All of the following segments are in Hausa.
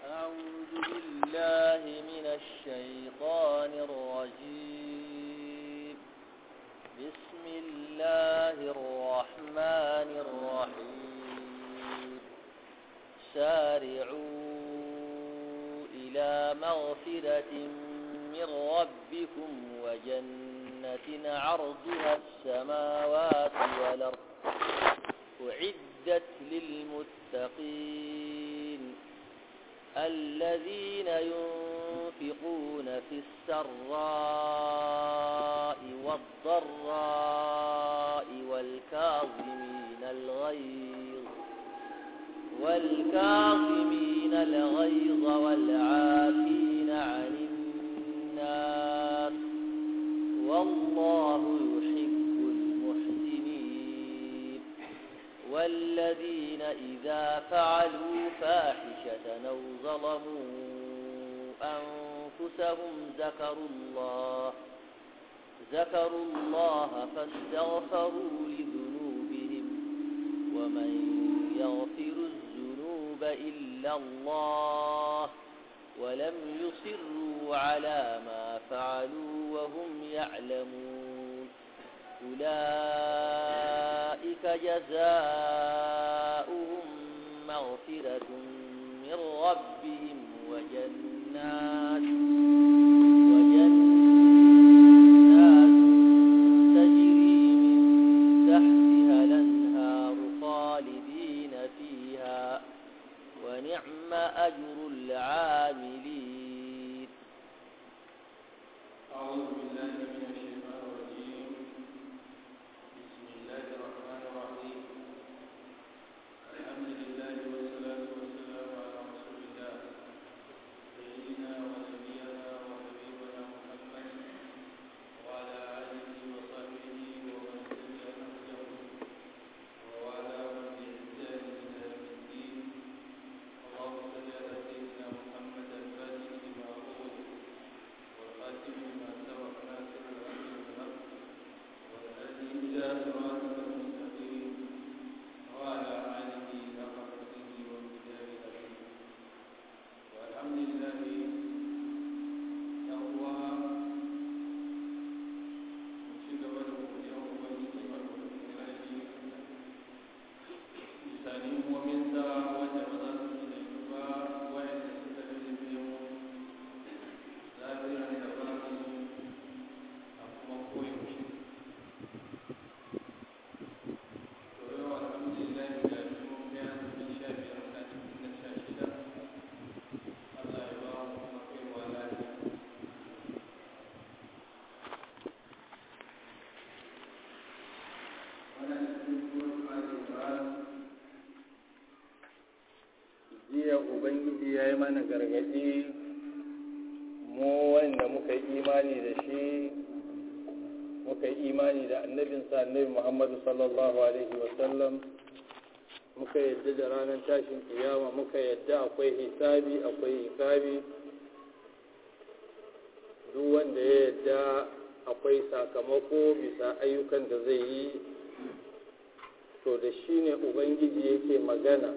أعوذ بالله من الشيطان الرجيم بسم الله الرحمن الرحيم سارعوا إلى مغفرة من ربكم وجنة عرضها السماوات والأرض أعدت للمتقين الذين ينفقون في السراء والضراء والكاظمين الغيظ والكاظمين الغيظ والعافين عن الناس والله يحب المحسنين والذين إذا فعلوا فاحشة أو ظلموا أنفسهم ذكروا الله ذكروا الله فاستغفروا لذنوبهم ومن يغفر الذنوب إلا الله ولم يصروا على ما فعلوا وهم يعلمون أولئك جزاؤهم مغفرة من ربهم وجنات وجنات تجري من تحتها الأنهار خالدين فيها ونعم أجر العاملين أعوذ بالله من الشيطان الرجيم بسم الله الرحمن الرحيم الحمد لله والصلاة والسلام على رسول الله سيدنا ونبينا وحبيبنا محمد وعلى آله وصحبه ومن تبع نهجه ووالاهم بإحسان إلى يوم الدين اللهم صل على سيدنا محمد الفاتح لما أغلق والخاتم لما سبق ناصر الحق بالحق والهادي إلى صراطك المستقيم وعلى آله حق قدره ومقداره العظيم والحمد لله يقوى ci gaba da godiya wa ubangiji madaukakin sarki bisa ni'imominsa wanda ba za su yi ba wa'anda suka lullube mu zafiran da ba su a kuma koyaushe to yau alhamdulillah ga shi mun ga yanzu sha biyar na cikin na sha shida Allah ya ba mu kuma kaiwa lafiya wannan cikin surat Ali Imran jiya ubangiji ya yi mana gargaɗi mu wanda muka yi imani da shi muka yi imani da annabinsa annabi muhammadu sallallahu alaihi wasallam muka yadda da ranar tashin kiyama muka yadda akwai hisabi akwai hisabi duk wanda ya yadda akwai sakamako bisa ayyukan da zai yi to da shi ne ubangiji yake magana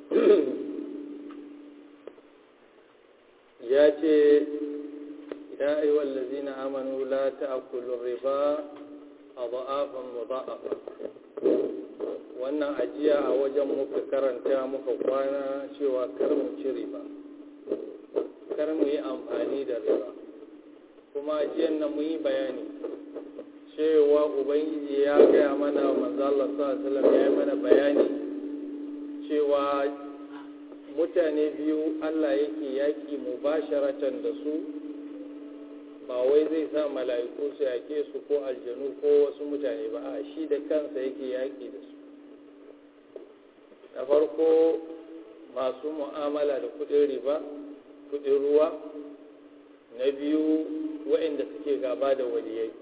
ya ce ya ayyuhal ladzina amanu la ta'kulu riba adhafan mudha'afa wannan ajiya a wajen muka karanta muka kwana cewa kar mu ci riba kar mu yi amfani da riba kuma ajiyan nan mu yi bayani cewa ubangiji ya gaya mana manzo Allah sallallahu alaihi wasallam ya yi mana bayani cewa mutane biyu Allah yake yaƙi mubasharatan da su ba wai zai sa mala'iku su yaƙe su ko aljanu ko wasu mutane ba a shi da kansa yake yaƙi da su da farko masu mu'amala da kuɗin riba kuɗin ruwa na biyu waɗanda suke gaba da waliyai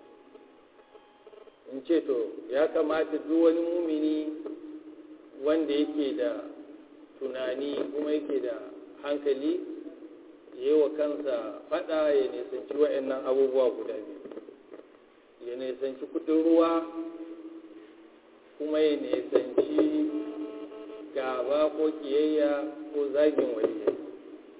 in ce to ya kamata duk wani mumini wanda yake da tunani kuma yake da hankali yi wa kansa fada ya nisanci wa'annan abubuwa guda biyu ya nisanci kudin ruwa kuma ya nisanci gaba ko kiyayya ko zagin waliyai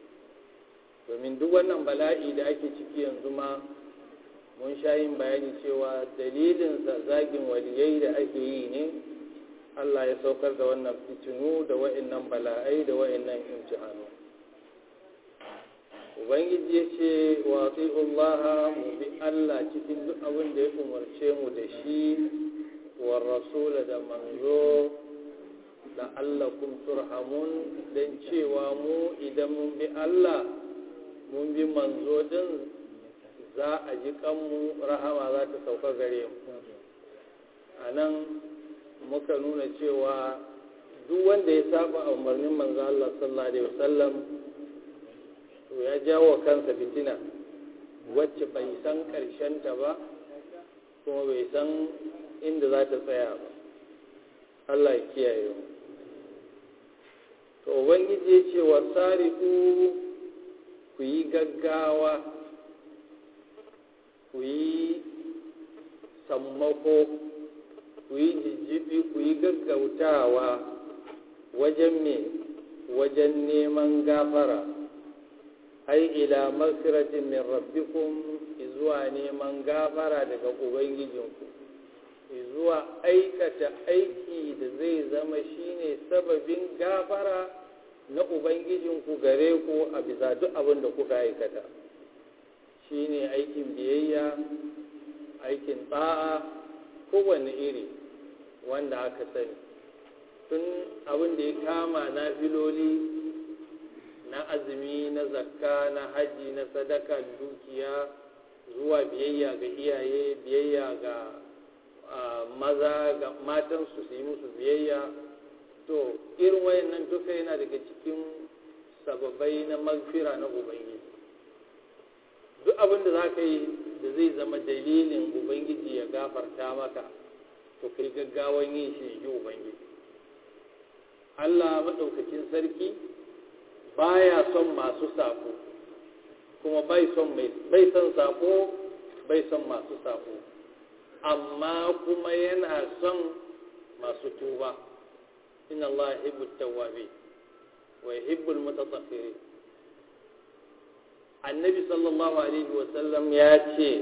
domin duk wannan bala'i da ake ciki yanzu ma mun sha yin bayani cewa dalilinsa zagin waliyai da ake yi ne Allah ya saukar da wannan fitinu da wa'annan bala'ai da wa'annan imtihanu ubangiji ya ce wa Allah mu bi Allah cikin duk abin da ya umarce mu da shi wa rasula da manzo da Allah kum turhamun don cewa mu idan mun bi Allah mun bi manzo din za a ji kanmu rahama za ta sauka gare mu a nan muka nuna cewa duk wanda ya saba a umarnin manzo Allah sallallahu alaihi wasallam to ya jawo kansa fitina wacce bai san ta ba kuma bai san inda za ta tsaya ba Allah ya kiyaye mu to ubangiji ya ce wa sari'u ku yi gaggawa ku yi sammako ku yi jijjibi ku yi gaggautawa wajen me wajen neman gafara ai ila magfiratin min rabbikum zuwa neman gafara daga ubangijinku zuwa aikata aiki da zai zama shine sababin gafara na ubangijinku gare ku a bisa duk abin da kuka aikata shine aikin biyayya aikin tsa'a kowane iri wanda aka sani tun abin da ya kama na filoli na azumi na zakka na haji na sadaka dukiya zuwa biyayya ga iyaye biyayya ga maza ga matansu su yi musu biyayya to irin wayannan duka yana daga cikin sababai na magfira na ubangiji duk abin da za ka yi da zai zama dalilin ubangiji ya gafarta maka to kai gaggawan yin shi ji ubangiji allah maɗaukakin sarki baya son masu sako kuma bai son bai son sako bai son masu sako amma kuma yana son masu tuba inna Allah yuhibbu tawwabi wa yuhibbu al-mutatahhirin annabi sallallahu alaihi wa sallam ya ce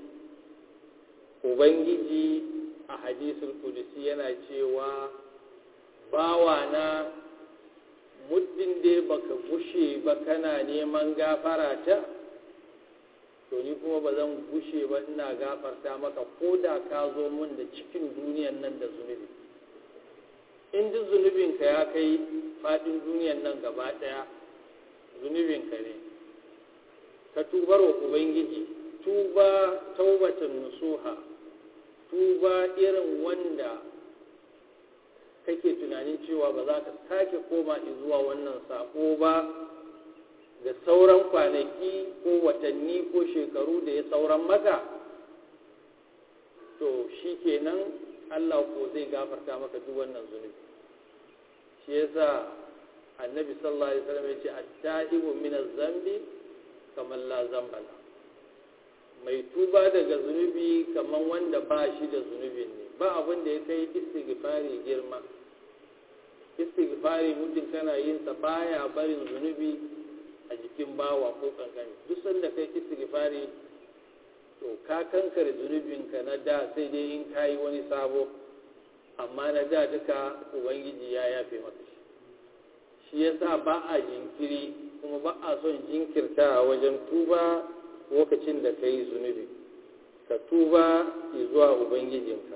ubangiji a hadisul qudsi yana cewa bawana muddin dai baka gushe ba kana neman gafara ta to ni kuma ba zan gushe ba ina gafarta maka ko da ka zo mun da cikin duniyan nan da zunubi in duk zunubinka ya kai faɗin duniyan nan gaba ɗaya zunubinka ne ka tubar wa ubangiji tuba taubatan nusuha tuba irin wanda kake tunanin cewa ba za ka sake koma zuwa wannan sako ba da sauran kwanaki ko watanni ko shekaru da ya sauran maka to shi kenan Allah ko zai gafarta maka duk wannan zunubi shi yasa annabi sallallahu alaihi wasallam ya ce at-ta'ibu min az-zambi kamar la zambala mai tuba daga zunubi kamar wanda ba shi da zunubin ne ba abin da ya kai istighfari girma istighfari mutum kana yin sa baya barin zunubi a jikin bawa ko kankani duk sanda kai istighfari to ka kankare zunubinka na da sai dai in kayi wani sabo amma na da duka ubangiji ya yafe maka shi shi yasa ba a jinkiri kuma ba a son jinkirta a wajen tuba lokacin da ka yi zunubi ka tuba zuwa ubangijinka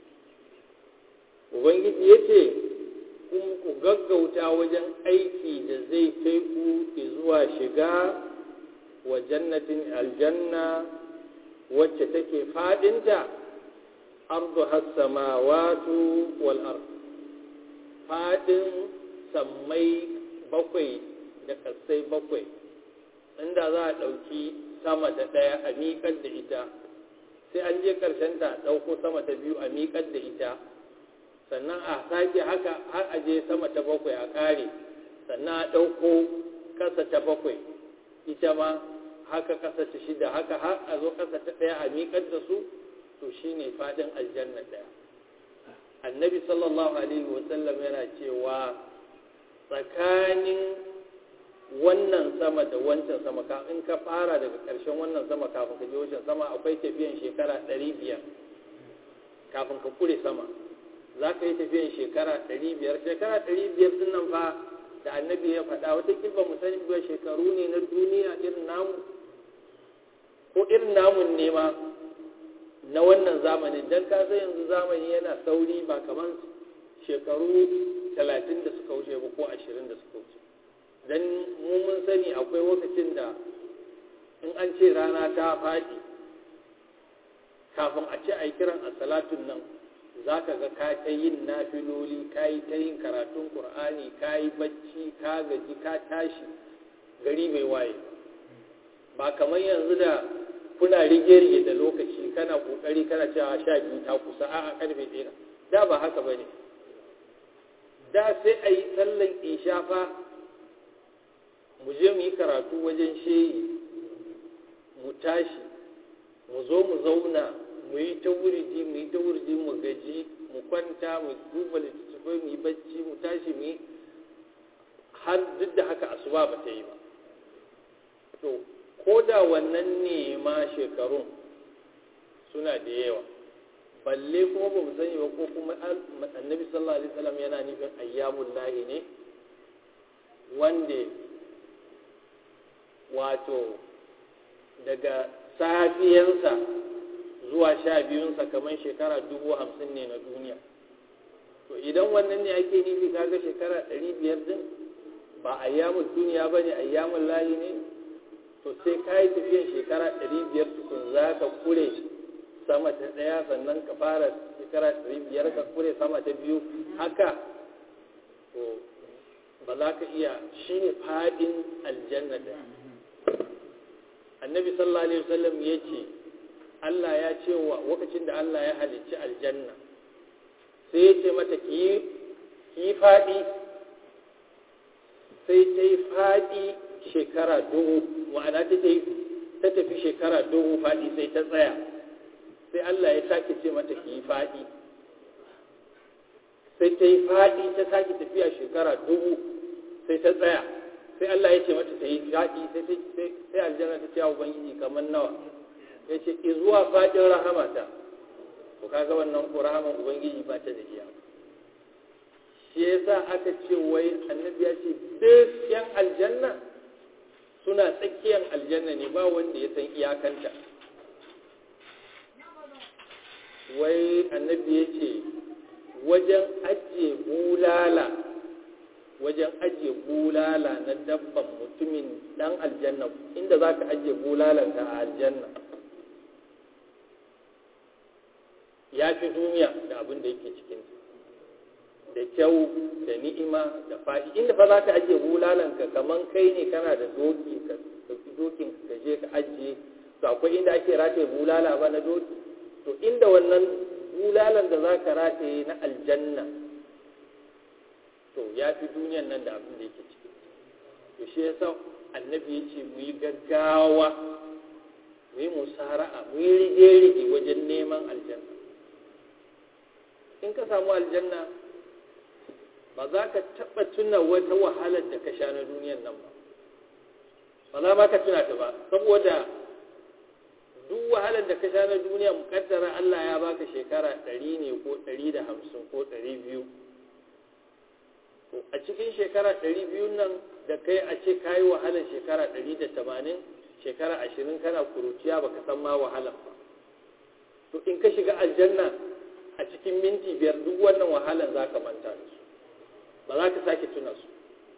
ubangiji ya ce kuma ku gaggauta wajen aiki da zai kai ku zuwa shiga wa jannatin aljanna wacce take fadinta ardu hassamawatu wal ard fadin sammai bakwai da kasai bakwai inda za a ɗauki sama ta ɗaya a miƙar da ita sai an je ƙarshen ta ɗauko sama ta biyu a miƙar da ita sannan a sake haka har a je sama ta bakwai a ƙare sannan a ɗauko ƙasa ta bakwai ita ma haka ƙasa ta shida haka har a zo ƙasa ta ɗaya a miƙar da su to shine faɗin aljanna ɗaya annabi sallallahu alaihi wasallam yana cewa tsakanin wannan sama da wancan sama ka in ka fara daga ƙarshen wannan sama kafin ka je wancan sama akwai tafiyan shekara ɗari biyar kafin ka kure sama za ka yi tafiyan shekara ɗari biyar shekara ɗari biyar din nan fa da annabi ya faɗa wata kilba mu sani ba shekaru ne na duniya irin namu ko irin namun ne ma na wannan zamanin don ka san yanzu zamani yana sauri ba kamar shekaru talatin da suka wuce ba ko ashirin da suka wuce don mu mun sani akwai lokacin da in an ce rana ta faɗi kafin a ce a yi kiran a salatun nan za ka ga ka ta yin nafiloli ka yi ta yin karatun ƙur'ani ka yi bacci ka gaji ka tashi gari mai waye ba kamar yanzu da kuna rige-rige da lokaci kana kokari kana cewa sha biyu ta kusa a'a karfe ɗaya da ba haka ba ne da sai a yi sallan ishafa mu je mu yi karatu wajen shehi mu tashi mu zo mu zauna mu yi ta wuridi mu yi ta wuridi mu gaji mu kwanta mu duba littattafai mu yi bacci mu tashi mu yi har duk da haka asuba ba ta yi ba to ko da wannan ne ma shekarun suna da yawa balle kuma ba mu sani ba ko kuma annabi sallallahu alaihi wasallam yana nufin ayyamul lahi ne wanda wato daga safiyansa zuwa sha biyunsa kamar shekara dubu hamsin ne na duniya to idan wannan ne ake nufi kaga shekara ɗari biyar din ba ayyamun duniya ba ne ayyamun layi ne to sai ka yi tafiyan shekara ɗari biyar tukun za ka kure sama ta ɗaya sannan ka fara shekara ɗari biyar ka kure sama ta biyu haka to ba za ka iya shi ne faɗin aljanna da annabi sallallahu alaihi wasallam ya ce Allah ya ce wa lokacin da Allah ya halicci aljanna sai ya ce mata ki yi faɗi sai ta yi faɗi shekara dubu ma'ana ta ta tafi shekara dubu faɗi sai ta tsaya sai Allah ya sake ce mata ki yi faɗi sai ta yi faɗi ta sake tafiya shekara dubu sai ta tsaya sai Allah ya ce mata ta yi faɗi sai aljanna ta ce wa ubangiji kamar nawa ya ce zuwa faɗin rahamata to kaga wannan ko rahaman ubangiji ba ta da iya shi yasa aka ce wai annabi ya ce duk yan aljanna suna tsakiyar aljanna ne ba wanda ya san iyakanta wai annabi ya ce wajen ajiye bulala wajen ajiye bulala na dabban mutumin dan aljanna inda za ka ajiye bulalanka a aljanna ya fi duniya da abin da yake cikin da kyau da ni'ima da faɗi inda fa za ka ajiye bulalanka kamar kai ne kana da doki ka ɗauki dokin ka je ka ajiye to akwai inda ake rataye bulala ba na doki to inda wannan bulalan da za ka rataye na aljanna to ya fi duniyan nan da abin da yake ciki to shi yasa annabi ya ce mu yi gaggawa mu yi musara'a mu yi rige-rige wajen neman aljanna in ka samu aljanna ba za ka taɓa tuna wata wahalar da ka sha na duniyan nan ba ba za ma ka tuna ta ba saboda duk wahalar da ka sha na duniya mukaddara Allah ya baka shekara ɗari ne ko ɗari da hamsin ko ɗari biyu to a cikin shekara ɗari biyu nan da kai a ce ka yi wahalar shekara ɗari da tamanin shekara ashirin kana kuruciya baka san ma wahalar ba to in ka shiga aljanna a cikin minti biyar duk wannan wahalar za ka manta da su ba za ka sake tuna su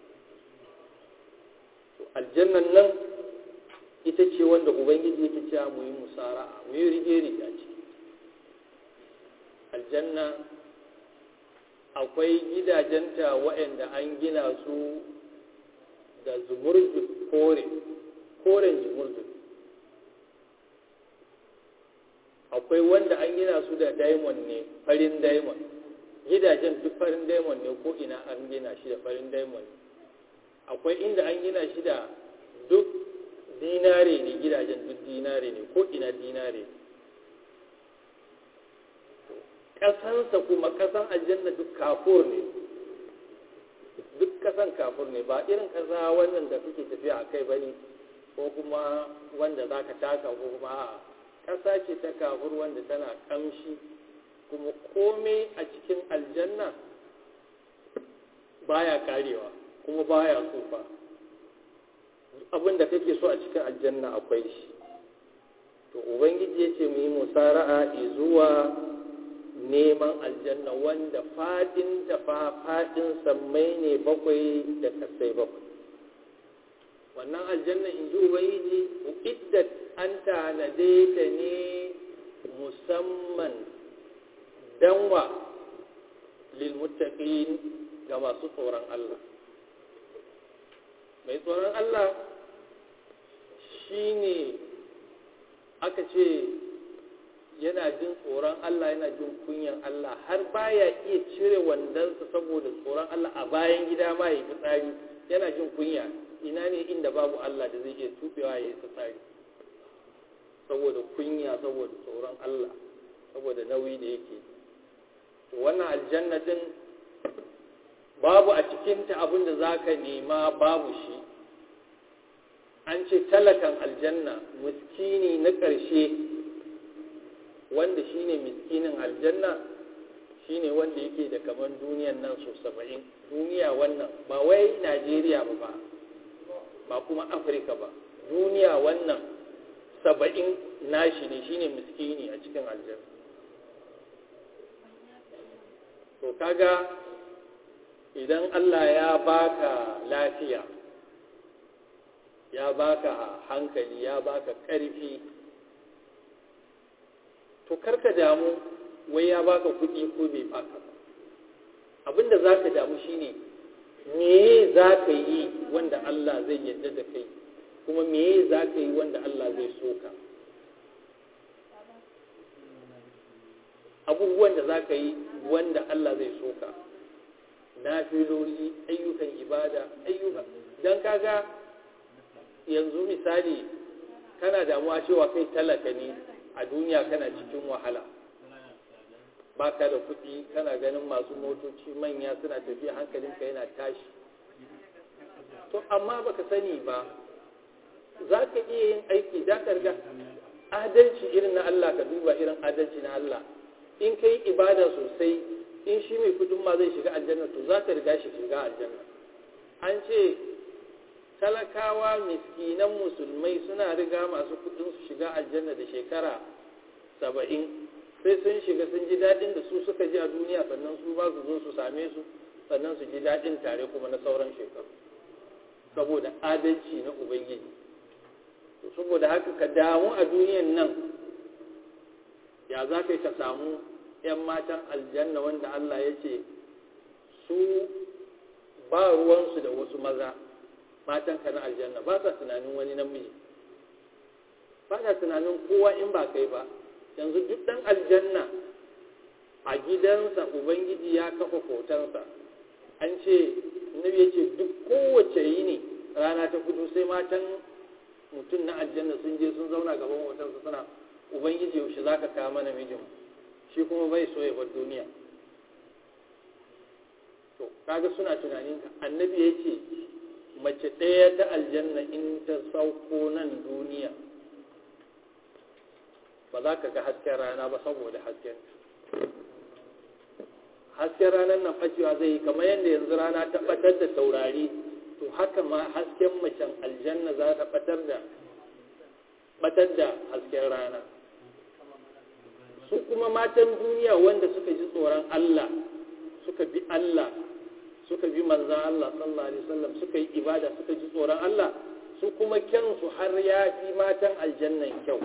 to aljannan nan ita ce wanda ubangiji yake cewa mu yi musara'a mu yi rige-rige a ciki aljanna akwai gidajenta waɗanda an gina su da zumurjud kore koren zumurjud akwai wanda an gina su da diamond ne farin diamond gidajen duk farin diamond ne ko ina an gina shi da farin diamond akwai inda an gina shi da duk dinare ne gidajen duk dinare ne ko ina dinare ƙasansa kuma ƙasan aljanna duk kafur ne duk kasan kafur ne ba irin kasa wannan da kake tafiya a kai bane ko kuma wanda za ka taka ko kuma a kasa ce ta kafur wanda tana kamshi kuma komai a cikin aljanna baya karewa kuma baya tsufa abin da kake so a cikin aljanna akwai shi to ubangiji ya ce mu yi musara'a zuwa neman aljanna wanda fadin da fadin sammai ne bakwai da kasai bakwai wannan aljanna in ji ubangiji iddat an tanade ta ne musamman danwa lilmuttaqin ga masu tsoron Allah mai tsoron Allah shine aka ce yana jin tsoron Allah yana jin kunyan Allah har baya iya cire wandansa saboda tsoron Allah a bayan gida ma ya fitsari yana jin kunya ina ne inda babu Allah da zai iya tubewa ya yi fitsari saboda kunya saboda tsoron Allah saboda nauyi da yake to wannan aljanna din babu a cikinta abin da za ka nema babu shi an ce talakan aljanna miskini na ƙarshe wanda shine miskinin aljanna shine wanda yake da kaman duniyan nan so saba'in duniya wannan ba wai najeriya ba ba ba kuma afirka ba duniya wannan saba'in nashi ne shine miskini a cikin aljanna to kaga idan allah ya baka lafiya ya baka hankali ya baka ƙarfi to karka damu wai ya baka kuɗi ko bai baka ba abinda za ka damu shine me za ka yi wanda Allah zai yarda da kai kuma me za ka yi wanda Allah zai so ka abubuwan da za ka yi wanda Allah zai so ka na filoli ayyukan ibada ayyuka don kaga yanzu misali kana damuwa cewa kai talaka ne a duniya kana cikin wahala ba ka da kuɗi kana ganin masu motoci manya suna tafiya hankalinka yana tashi to amma baka sani ba za ka iya yin aiki da ka riga adalci irin na Allah ka duba irin adalci na Allah in ka yi ibada sosai in shi mai kudin ma zai shiga aljanna to za ka riga shi shiga aljanna an ce talakawa miskinan musulmai suna riga masu kudin su shiga aljanna da shekara saba'in sai sun shiga sun ji daɗin da su suka ji a duniya sannan su ba su zo su same su sannan su ji daɗin tare kuma na sauran shekaru saboda adalci na ubangiji saboda haka ka damu a duniyan nan ya za ka yi ka samu 'yan matan aljanna wanda Allah ya ce su ba ruwansu da wasu maza matan ka na aljanna ba sa tunanin wani namiji ba sa tunanin kowa in ba kai ba yanzu duk ɗan aljanna a gidansa ubangiji ya kafa hotonsa an ce nabi ya ce duk kowace yini rana ta fito sai matan mutum na aljanna sun je sun zauna gaban hotonsa suna ubangiji yaushe za ka kawo mana mijin shi kuma bai so ya bar duniya to kaga suna tunanin ka annabi ya ce mace ɗaya ta aljanna in ta sauko nan duniya ba za ka ga hasken rana ba saboda hasken hasken ranar nan facewa zai yi kamar yadda yanzu rana ta batar da taurari to haka ma hasken macen aljanna za ta batar da batar da hasken rana su kuma matan duniya wanda suka ji tsoron Allah suka bi Allah suka bi manzan Allah sallallahu alaihi wasallam suka yi ibada suka ji tsoron Allah su kuma kyansu har ya fi matan aljannan kyau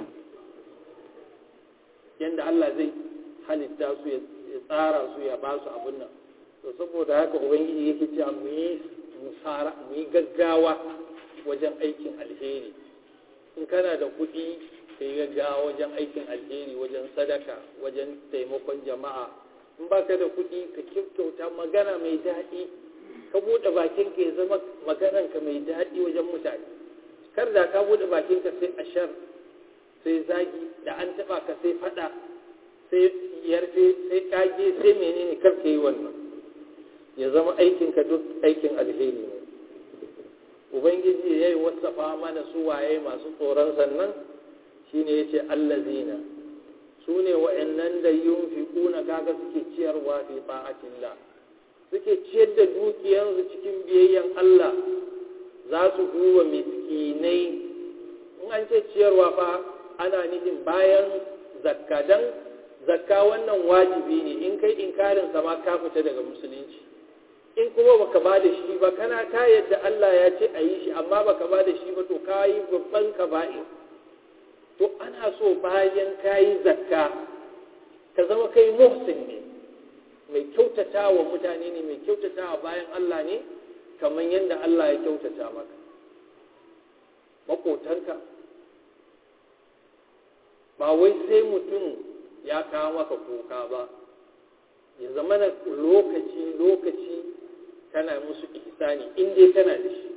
yanda Allah zai halitta su ya tsara su ya ba su abin nan to saboda haka ubangiji yake cewa mu yi musara mu yi gaggawa wajen aikin alheri in kana da kuɗi ka yi gaggawa wajen aikin alheri wajen sadaka wajen taimakon jama'a in ba ka da kuɗi ka kyauta magana mai daɗi ka buɗe bakinka ya zama magananka mai daɗi wajen mutane kar da ka buɗe bakinka sai ashar sai zagi da an taɓa ka sai faɗa sai yarfe sai kage sai menene kar ka yi wannan ya zama aikinka duk aikin alheri ne ubangiji ya yi wasafa mana su waye masu tsoron sannan shine ya ce allazina su ne wa'annan da yunfiquna kaga suke ciyarwa fi ta'atillah suke ciyar da dukiyarsu cikin biyayyan Allah za su duba miskinai in an ce ciyarwa fa ana nufin bayan zakka dan zakka wannan wajibi ne in kai inkarin ma ka fita daga musulunci in kuma baka ba da shi ba kana ta yadda Allah ya ce a yi shi amma baka ba da shi ba to ka yi babban kaba'i to ana so bayan ka yi zakka ka zama kai muhsin ne mai kyautata wa mutane ne mai kyautata wa bayan Allah ne kamar yadda Allah ya kyautata maka makotanka ba wai sai mutum ya kawo maka kuka ba ya zama na lokaci lokaci kana musu ihsani in dai kana da shi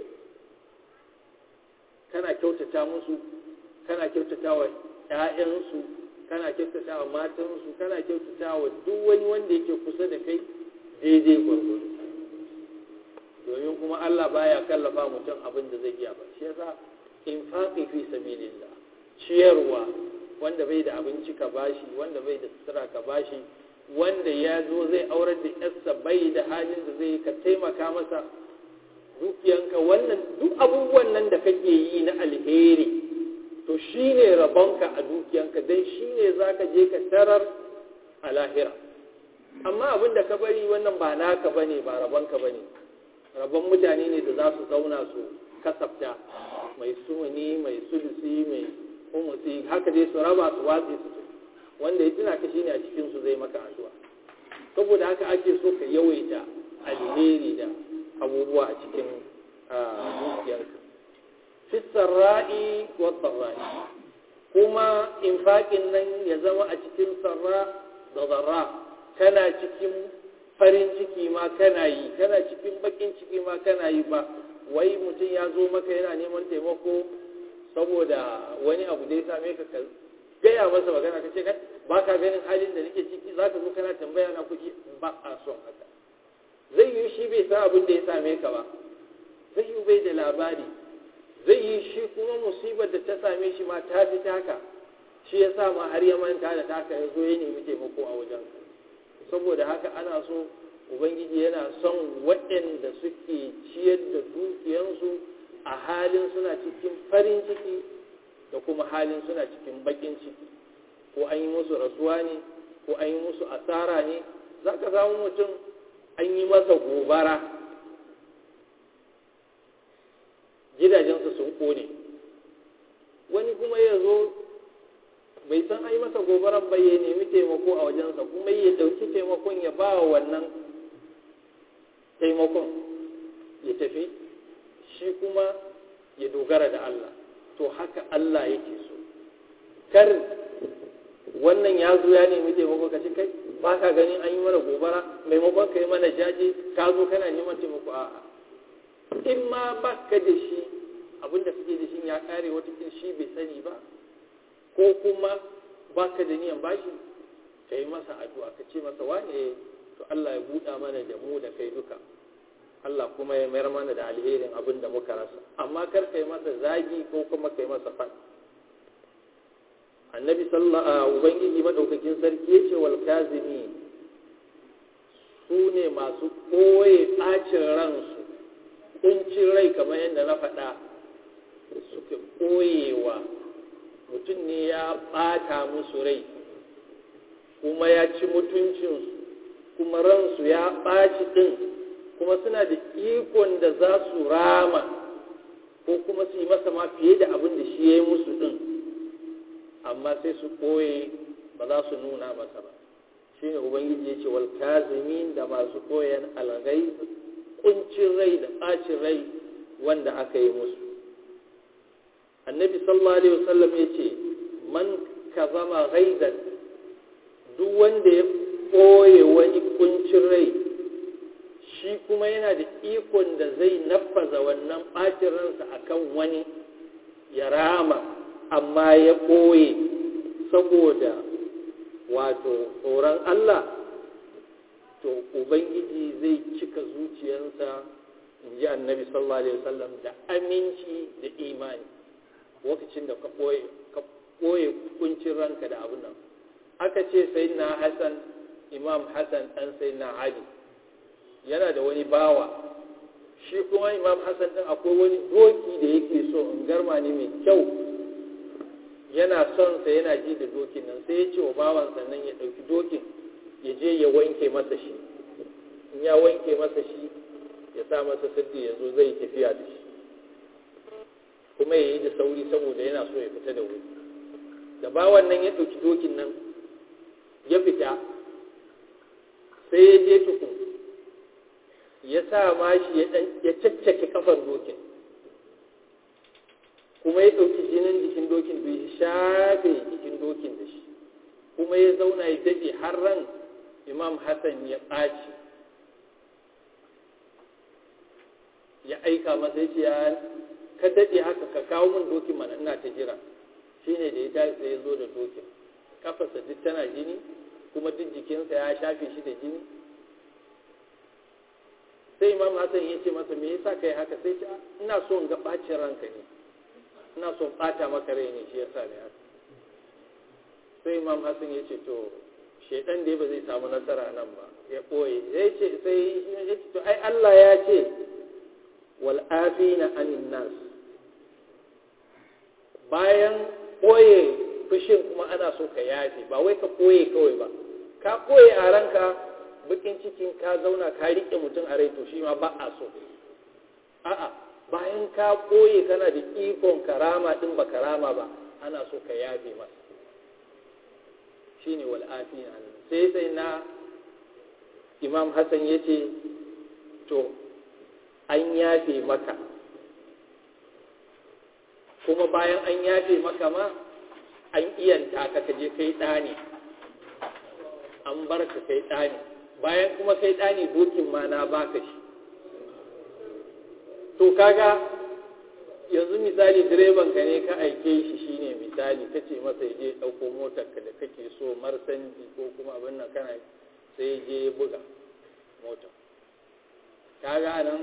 kana kyautata musu kana kyautata wa ‘ya'yansu kana kyautata wa matansu kana kyautata wa duk wani wanda yake kusa da kai daidai gwargwado domin kuma Allah baya kallafa mutum abin da zai iya ba shi yasa infaqi fi sabilillah ciyarwa wanda bai da abinci ka bashi wanda bai da sutura ka bashi wanda ya zo zai aurar da yarsa bai da halin da zai ka taimaka masa dukiyanka wannan duk abubuwan nan da kake yi na alheri to shi ne rabonka a dukiyanka don shi ne za ka je ka tarar a lahira amma abin da ka bari wannan ba naka ba ne ba rabonka ba ne rabon mutane ne da za su zauna su kasafta mai sumuni mai sulusi mai umusi haka dai su raba su watsi su wanda ya tuna ka shi ne a cikinsu zai maka addu'a saboda haka ake so ka yawaita alheri da abubuwa a cikin dukiyarka fi sarra'i wa sarra'i kuma infaƙin nan ya zama a cikin sarra da zarra kana cikin farin ciki ma kana yi kana cikin bakin ciki ma kana yi ba wai mutum ya zo maka yana neman taimako saboda wani abu da ya same ka ka gaya masa magana ka ce ba ka ganin halin da nake ciki za ka zo kana tambaya na kuɗi ba a son haka zai yi shi bai san abin da ya same ka ba zai yi bai da labari zai yi shi kuma musibar da ta same shi ma ta fi taka shi ya sa ma har ya manta da taka ya zo ya nemi taimako a wajen saboda haka ana so ubangiji yana son waɗanda suke ciyar da dukiyansu a halin suna cikin farin ciki da kuma halin suna cikin bakin ciki ko an yi musu rasuwa ne ko an yi musu asara ne za ka samu mutum an yi masa gobara gidajensu sun kone wani kuma ya zo bai san ai masa gobaran ba ya nemi taimako a wajensa kuma ya ɗauki taimakon ya ba wa wannan taimakon ya tafi shi kuma ya dogara da Allah to haka Allah yake so kar wannan ya zo ya nemi taimako ka ce kai ba ka ganin an yi mana gobara maimakon ka yi mana jaje ka zo kana neman taimako a'a in ma ba ka da shi abinda kake da shi ya kare wata shi bai sani ba ko kuma ba ka da niyan bashi ka yi masa addu'a ka ce masa wane to Allah ya buɗa mana da mu da kai duka Allah kuma ya mayar mana da alherin abin da muka rasa amma kar ka yi masa zagi ko kuma ka yi masa fan annabi sallallahu ubangiji madaukakin sarki yace wal kazimi su ne masu ɓoye ɓacin ransu kuncin rai kamar yadda na faɗa suke ɓoyewa mutum ne ya ɓata musu rai kuma ya ci mutuncinsu kuma ransu ya ɓaci ɗin kuma suna da ikon da za su rama ko kuma su yi masa ma fiye da abin da shi ya yi musu ɗin amma sai su ɓoye ba za su nuna masa ba shi ne ubangiji ya ce wal kazimin da masu koyan algai kuncin rai da ɓacin rai wanda aka yi musu annabi sallallahu alaihi wasallam ya ce man kazama ghaidan duk wanda ya ɓoye wani kuncin rai shi kuma yana da ikon da zai nafaza wannan ɓacin ransa akan wani ya rama amma ya ɓoye saboda wato tsoron Allah to ubangiji zai cika zuciyarsa in ji annabi sallallahu alaihi wasallam da aminci da imani lokacin da ka ɓoye ka ɓoye kuncin ranka da abin nan aka ce sai na hassan imam hassan ɗan sai na ali yana da wani bawa shi kuma imam hassan ɗin akwai wani doki da yake so in garma ne mai kyau yana son sa yana ji da dokin nan sai ya ce wa bawan sannan ya ɗauki dokin ya je ya wanke masa shi in ya wanke masa shi ya sa masa sirri ya zo zai tafiya da shi kuma ya yi da sauri saboda yana so ya fita da wuri da bawan nan ya ɗauki dokin nan ya fita sai ya je tukun ya sa mashi ya caccake kafar dokin kuma ya ɗauki jinin jikin dokin bai shafe jikin dokin da shi kuma ya zauna ya daɗe har ran imam hassan ya ɓaci ya aika masa ya ce ya ka daɗe haka ka kawo min dokin mana ina ta jira shi ne da ya tashi sai ya zo da dokin kafarsa duk tana jini kuma duk jikinsa ya shafe shi da jini sai imam hassan ya ce masa me yasa kai haka sai ce ina so in ga ɓacin ranka ne ina so in ɓata maka rai ne shi yasa ne haka sai imam hassan ya ce to shaidan dai ba zai samu nasara nan ba ya ɓoye ya ce sai ya ce to ai Allah ya ce wal afina anin nas bayan ɓoye fushin kuma ana so ka yafe ba wai ka ɓoye kawai ba ka ɓoye a ranka bakin cikin ka zauna ka riƙe mutum a rai to shi ma ba a so a'a bayan ka ɓoye kana da ikon karama ɗin ba karama ba ana so ka yafe masa shine wal afina sai sai na imam hassan ya ce to an yafe maka kuma bayan an yafe maka ma an iyanta ka kaje kai ɗani an bar ka kai ɗani bayan kuma kai ɗani dokin ma na baka shi to kaga yanzu misali direban ka ne ka aike shi shine misali ka ce masa ya je ɗauko motar ka da kake so marsanji ko kuma abin nan kana sai je ya buga motar kaga nan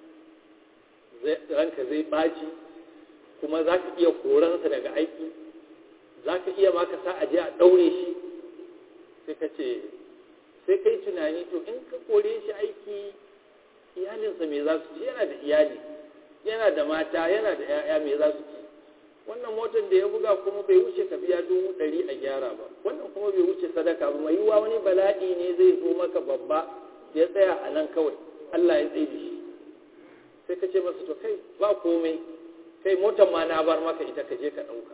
ranka zai ɓaci kuma za ka iya koransa daga aiki za ka iya maka sa a je a ɗaure shi sai ka ce sai kai tunani to in ka kore shi aiki iyalinsa me za su ci yana da iyali yana da mata yana da 'ya'ya me za su ci wannan motar da ya buga kuma bai wuce ka biya dubu ɗari a gyara ba wannan kuma bai wuce sadaka ba mai yiwuwa wani bala'i ne zai zo maka babba ya tsaya a nan kawai Allah ya tsaye da shi sai ka ce masa to kai ba komai kai motar ma na bar maka ita ka je ka ɗauka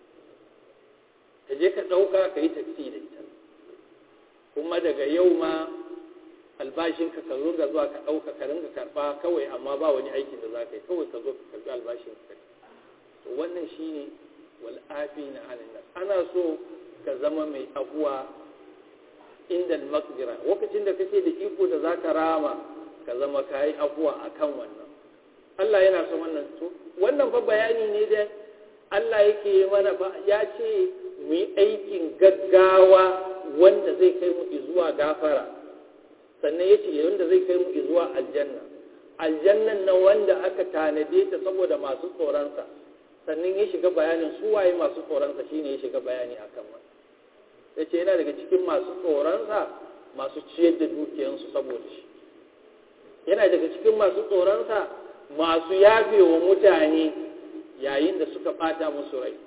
ka je ka ɗauka ka yi taksi da ita kuma daga yau ma albashinka ka zo ga zuwa ka ɗauka ka ringa karɓa kawai amma ba wani aikin da za ka yi kawai ka zo ka karɓi albashin ka to wannan shine wal afina anin nas ana so ka zama mai abuwa inda makdira lokacin da kake da iko da zaka rama ka zama kayi abuwa akan wannan Allah yana son wannan to wannan fa bayani ne da Allah yake mana fa ya ce mu yi aikin gaggawa wanda zai kai mu zuwa gafara sannan ya ce wanda zai kai mu zuwa aljanna aljannan nan wanda aka tanade ta saboda masu tsoronsa sannan ya shiga bayanin su waye masu tsoronsa shine ya shiga bayani akan wannan ya ce yana daga cikin masu tsoronsa masu ciyar da dukiyansu saboda shi yana daga cikin masu tsoronsa masu yafe wa mutane yayin da suka bata musu rai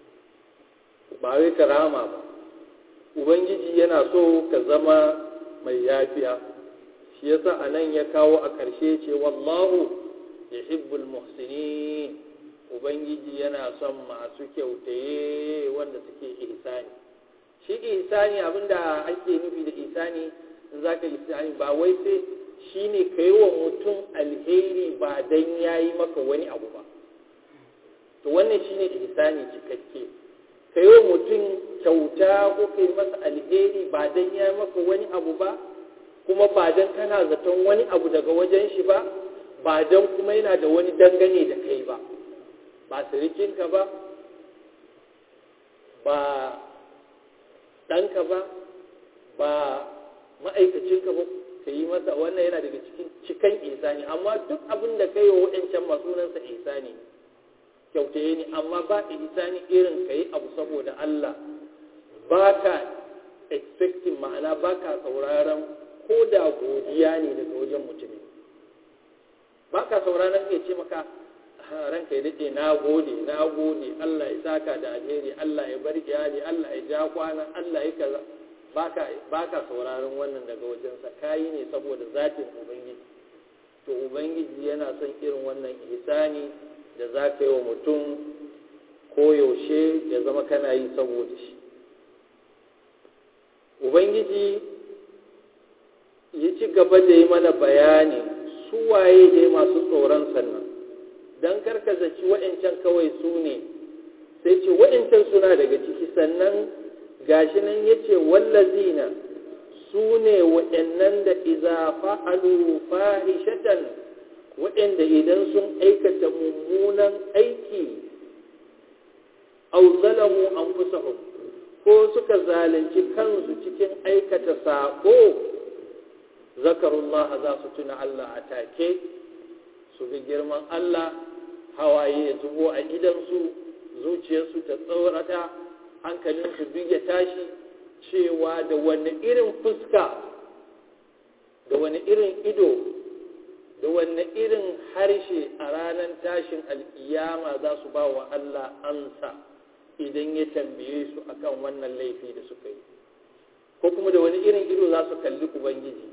ba wai karama ba ubangiji yana so ka zama mai yafiya shi yasa a nan ya kawo a ƙarshe ce wallahu ya hibbul muhsinin ubangiji yana son masu kyautaye wanda suke ihsani shi ihsani abinda ake nufi da ihsani in za ka ihsani ba wai sai shi ne ka yi wa mutum alheri ba don ya yi maka wani abu ba to wannan shi ne ihsani cikakke ka yi wa mutum kyauta ko ka yi masa alheri ba don ya yi maka wani abu ba kuma ba don kana zaton wani abu daga wajen shi ba ba don kuma yana da wani dangane da kai ba ba sirikinka ba ba ɗanka ba ba ma'aikacinka ba ka yi masa wannan yana daga cikin cikan ihsani amma duk abin da ka yi wa waɗancan masu sunansa ihsani kyautaye ne amma ba ihsani irin ka yi abu saboda Allah ba ka expecting ma'ana ba ka sauraron ko da godiya ne daga wajen mutumin ba ka sauraron ya ce maka ranka ya daɗe na gode na gode Allah ya saka da alheri Allah ya bar iyali Allah ya ja kwana Allah ya kaza ba ka sauraron wannan daga wajensa kayi ne saboda zatin ubangiji to ubangiji yana son irin wannan ihsani da za ka yi wa mutum koyaushe ya zama kana yi saboda shi ubangiji ya ci gaba da yi mana bayani su waye ne masu tsoron sannan don karkazaci wa'ancan kawai su ne sai ce wa'ancan suna daga ciki sannan gashi nan ya ce wallazina su ne wa'annan da iza fa'alu fahishatan wa'anda idan sun aikata mummunan aiki au zalamu anfusahum ko suka zalunci kansu cikin aikata sako zakarullah za su tuna Allah a take su ga girman Allah hawaye ya zubo a idansu zuciyarsu ta tsorata hankalinsu duk ya tashi cewa da wani irin fuska da wani irin ido da wani irin harshe a ranar tashin alkiyama za su ba wa Allah ansa idan ya tambaye su akan wannan laifi da suka yi ko kuma da wani irin ido za su kalli ubangiji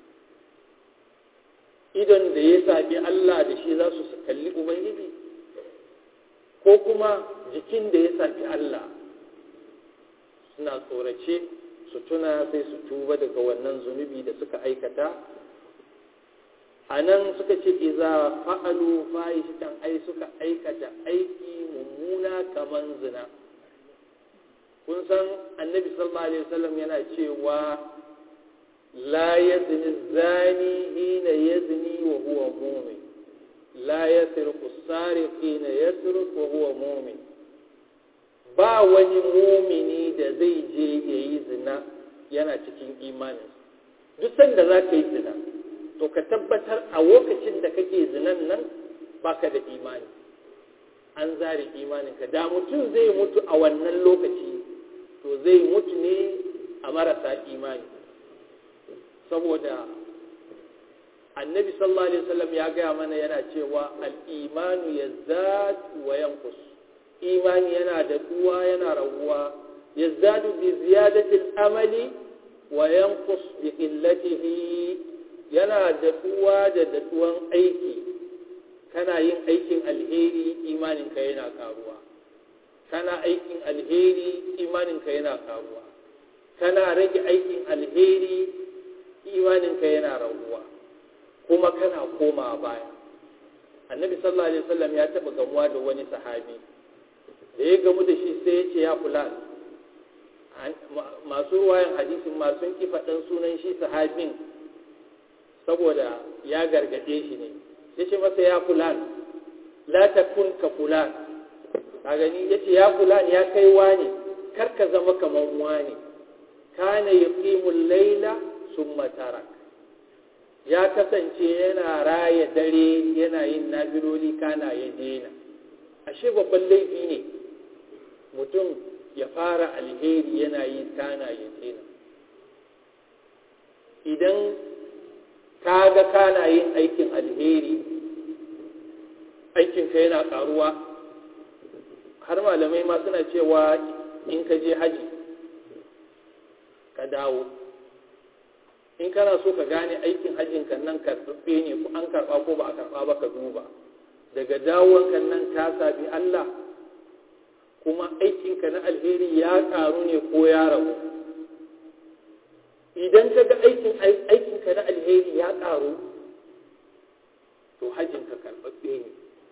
idon da ya sabi Allah da shi za su kalli ubangiji ko kuma jikin da ya sabi Allah suna tsorace su tuna sai su tuba daga wannan zunubi da suka aikata a nan suka ce iza fa'alu fahishatan ai suka aikata aiki mummuna kaman zina kun san annabi sallallahu alaihi wasallam yana cewa la yazni zani hina yazni wa huwa mu'min la yasriqu sariq hina yasriq wa huwa mu'min ba wani mumini da zai je yayi zina yana cikin imanin duk sanda za ka yi zina to ka tabbatar a lokacin da kake zinan nan baka da imani an zare imaninka da mutum zai mutu a wannan lokaci to zai mutu ne a marasa imani saboda annabi sallallahu alaihi wasallam ya gaya mana yana cewa al-imanu yazdad wa yanqus imani yana da duwa yana raguwa yazdadu bi ziyadati al-amali wa yanqus bi qillatihi yana da duwa da daduwan aiki kana yin aikin alheri imaninka yana karuwa kana aikin alheri imaninka yana karuwa kana rage aikin alheri imaninka yana raguwa kuma kana koma baya annabi sallallahu alaihi wasallam ya taba gamuwa da wani sahabi da ya gamu da shi sai ya ce ya fulan masu ruwayan hadisin ma sun ki faɗan sunan shi sahabin saboda ya gargaɗe shi ne ya ce masa ya fulan la takun ka fulan a gani ya ce ya fulan ya kai wani kar ka zama kamar wani kana yuqimul laila summa tarak ya kasance yana raya dare yana yin nafiloli kana ya dena ashe babban laifi ne mutum ya fara alheri yana yi kana ya dena idan ka ga kana yin aikin alheri aikinka yana karuwa har malamai ma suna cewa in ka je haji ka dawo in kana so ka gane aikin hajjinka nan karɓaɓɓe ne ko an karɓa ko ba a karɓa ba ka duba daga dawonka nan ka sabi Allah kuma aikinka na alheri ya ƙaru ne ko ya ragu idan ka ga aikinka na alheri ya ƙaru to hajjinka karɓaɓɓe ne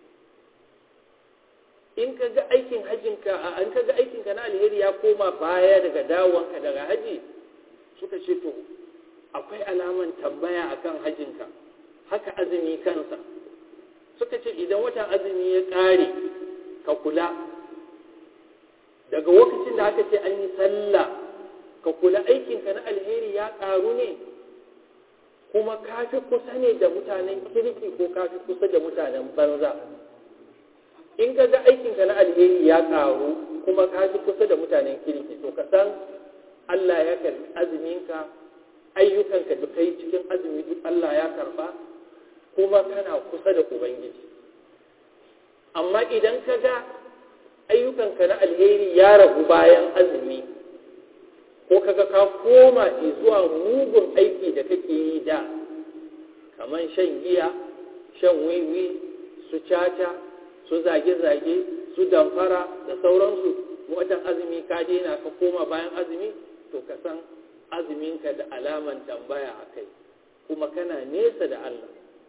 in ka ga aikin hajjinka an ka ga aikinka na alheri ya koma baya daga dawonka daga haji suka ce to akwai alaman tambaya akan hajjinka haka azumi kansa suka ce idan watan azumi ya ƙare ka kula daga lokacin da aka ce an yi sallah ka kula aikinka na alheri ya ƙaru ne kuma ka fi kusa ne da mutanen kirki ko ka fi kusa da mutanen banza in ka ga aikinka na alheri ya ƙaru kuma ka fi kusa da mutanen kirki to ka san Allah ya karbi azuminka ayyukanka da kai cikin azumi duk Allah ya karba kuma kana kusa da ubangiji amma idan ka ga ayyukanka na alheri ya ragu bayan azumi ko kaga ka koma zuwa mugun aiki da kake yi da kamar shan giya shan wiwi su caca su zage-zage su damfara da sauransu watan azumi ka daina ka koma bayan azumi to ka san azuminka da alaman tambaya a kai kuma kana nesa da Allah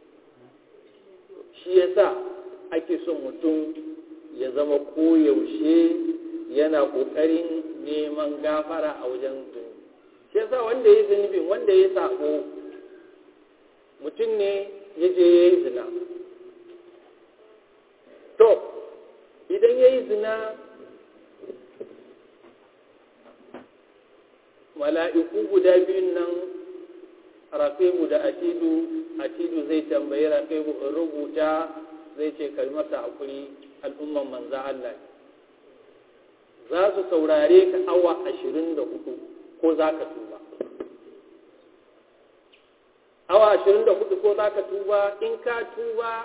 shi yasa ake son mutum ya zama koyaushe yana ƙoƙarin neman gafara a wajen zunubi shi yasa wanda ya yi zunubin wanda ya sako mutum ne ya je ya yi zina to idan ya yi zina mala'iku guda biyun nan raƙibu da atidu atidu zai tambayi raƙibu rubuta zai ce kalmata hakuri al'umman manza Allah za su saurare ka awa ashirin da hudu ko za ka tuba awa ashirin da hudu ko za ka tuba in ka tuba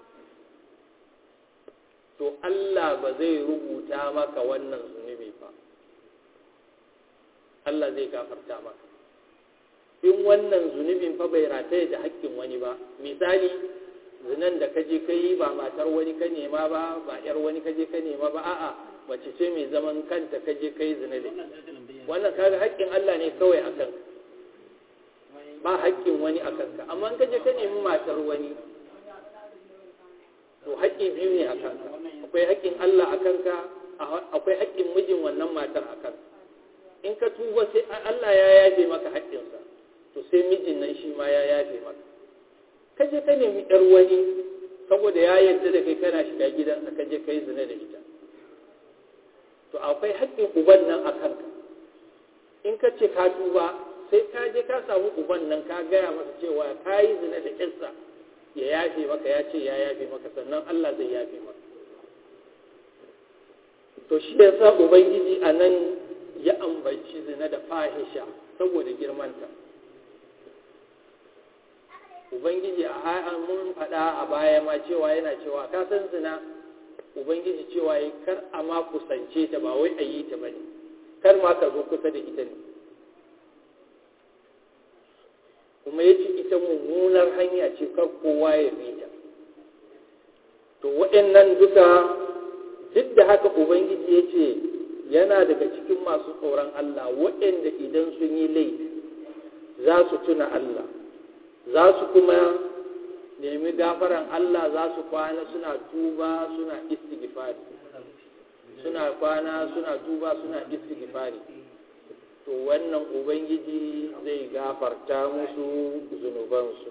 to Allah ba zai rubuta maka wannan zunubi ba Allah zai gafarta maka in wannan zunubin fa bai rataye da haƙƙin wani ba misali zinan da kaje ka yi ba matar wani ka nema ba ba yar wani kaje ka nema ba a'a mace ce mai zaman kanta kaje ka yi zina da wannan kaga haƙƙin Allah ne kawai a kanka ba haƙƙin wani a kanka amma in kaje ka nemi matar wani to haƙƙi biyu ne a kanka akwai haƙƙin Allah a kanka akwai haƙƙin mijin wannan matar a kanka in ka tuba sai Allah ya yafe maka haƙƙinsa to sai mijin nan shi ma ya yafe maka kaje ka nemi ɗar wani saboda ya yarda da kai kana shiga gidansa kaje ka yi zina da ita to akwai haƙƙin uban nan a kanka in ka ce ka tuba sai ka je ka samu uban nan ka gaya masa cewa ka yi zina da ƙinsa ya yafe maka ya ce ya yafe maka sannan Allah zai yafe maka to shi ya sa ubangiji a nan ya ambaci zina da fahisha saboda girmanta ubangiji a mun faɗa a baya ma cewa yana cewa ka san zina ubangiji cewa yi kar a ma kusance ta ba wai a yi ta ba ne kar ma ka zo kusa da ita ne kuma ya ce ita mummunar hanya ce kar kowa ya bi ta to waɗannan duka duk da haka ubangiji ya ce yana daga cikin masu tsoron Allah waɗanda idan sun yi laifi za su tuna Allah za su kuma nemi gafaran Allah za su kwana suna tuba suna istighfari suna kwana suna tuba suna istighfari to wannan ubangiji zai gafarta musu zunubansu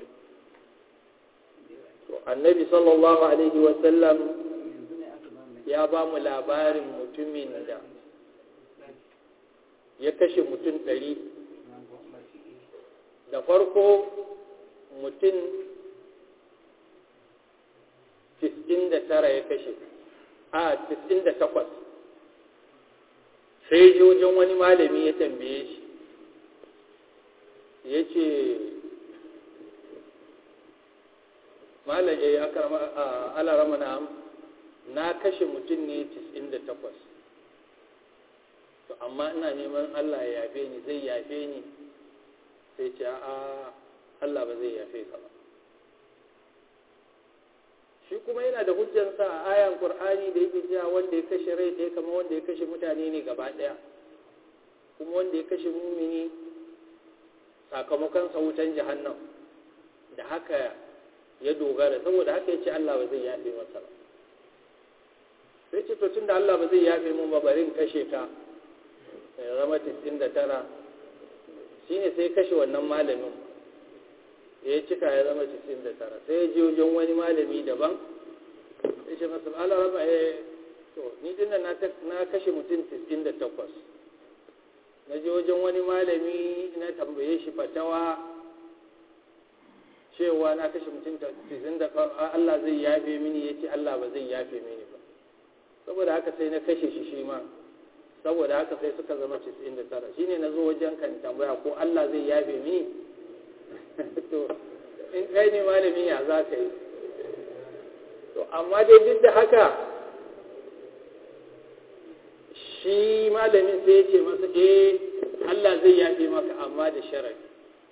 to annabi sallallahu alaihi wasallam ya ba mu labarin mutumin da ya kashe mutum ɗari da farko mutum tara ya kashe a takwas sai ji wajen wani malami ya tambaye shi ya ce malam ya yi alarama na na kashe mutum ne takwas. to amma ina neman Allah ya yafe ni zai yafe ni sai ce a Allah ba zai yafe ka ba shi kuma yana da hujjansa a ayan Qur'ani da yake cewa wanda ya kashe rai ɗaya kama wanda ya kashe mutane ne gaba ɗaya kuma wanda ya kashe mumini sakamakon sa wutan jahannam da haka ya dogara saboda haka ya ce Allah ba zai yafe masa ba sai ce to tunda Allah ba zai yafe mun ba bari in kashe ka ya zama 99 shine sai kashe wannan malamin ya cika ya zama 99 sai ya je wajen wani malami daban ya ce masa ala raba ya to ni dinnan na na kashe mutum 98 na je wajen wani malami na tambaye shi fatawa cewa na kashe mutum tisin da Allah zai yafe mini ya ce Allah ba zai yafe mini ba saboda haka sai na kashe shi shi ma saboda haka sai suka zama tisin da tara shi ne na zo wajen kan tambaya ko Allah zai yafe mini to in kai ne malami ya za ka yi to amma dai duk da haka shi malamin sai ya ce masa eh Allah zai yafe maka amma da sharadi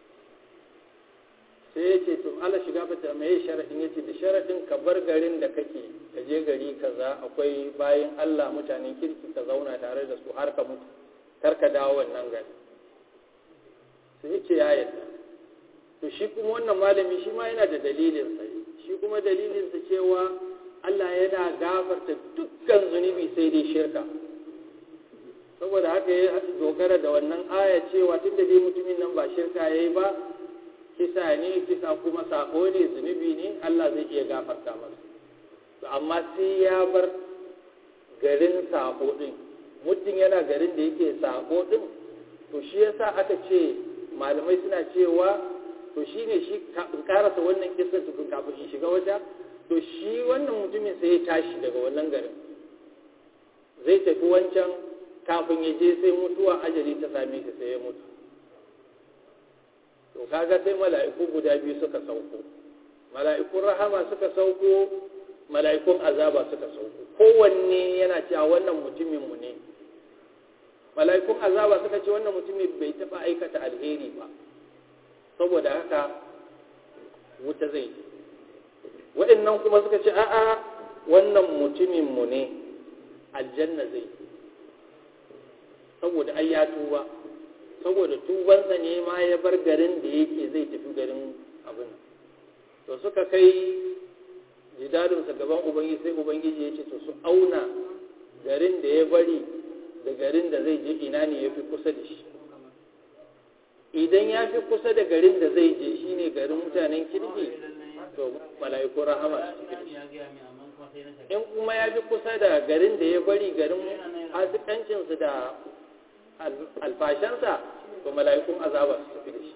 sai ya ce tun Allah shiga fata mai sharadin ya ce da sharadin ka bar garin da kake ka je gari kaza akwai bayan Allah mutanen kirki ka zauna tare da su har ka mutu kar ka dawo wannan gari sai ya ce ya yadda to shi kuma wannan malami shi ma yana da dalilinsa shi kuma dalilinsa cewa Allah yana gafarta dukkan zunubi sai dai shirka saboda haka ya dogara da wannan aya cewa tun da dai mutumin nan ba shirka ya yi ba kisa ne kisa kuma sako ne zunubi ne Allah zai iya gafarta masa to amma sai ya bar garin sako din mutum yana garin da yake sako din to shi yasa aka ce malamai suna cewa to shi ne shi in karasa wannan kisar tukun kafin in shiga wata to shi wannan mutumin sai ya tashi daga wannan garin zai tafi wancan kafin ya je sai mutuwa ajali ta same shi sai ya mutu to kaga sai mala'iku guda biyu suka sauko mala'ikun rahama suka sauko mala'ikun azaba suka sauko kowanne yana cewa wannan mutumin mu ne mala'ikun azaba suka ce wannan mutumin bai taba aikata alheri ba saboda haka wuta zai waɗannan kuma suka ce a'a wannan mutumin mu ne aljanna zai saboda ai ya tuba saboda tubansa ne ma ya bar garin da yake zai tafi garin abin to suka kai jidalinsa gaban ubangiji sai ubangiji ya ce to su auna garin da ya bari da garin da zai je ina ne ya fi kusa da shi idan ya fi kusa da garin da zai je shi ne garin mutanen kirki to mala'iku rahama su tafi da shi in kuma ya fi kusa da garin da ya bari garin fasikancinsu da alfashansa to mala'ikun azaba su tafi da shi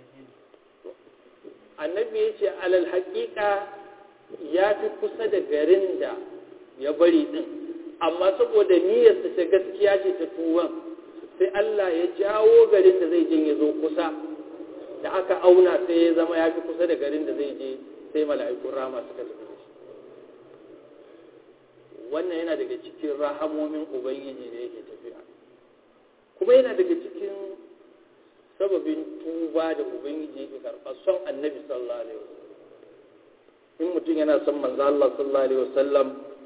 annabi ya ce alal haƙiƙa ya fi kusa da garin da ya bari ɗin amma saboda niyyarsa ta gaskiya ce ta tuwon sai Allah ya jawo garin da zai je ya zo kusa da aka auna sai ya zama ya fi kusa da garin da zai je sai mala'ikun rama suka tafi da shi wannan yana daga cikin rahamomin ubangiji da yake tafiya kuma yana daga cikin sababin tuba da ubangiji yake karɓa son annabi sallallahu alaihi wasallam in mutum yana son manzo Allah sallallahu alaihi wasallam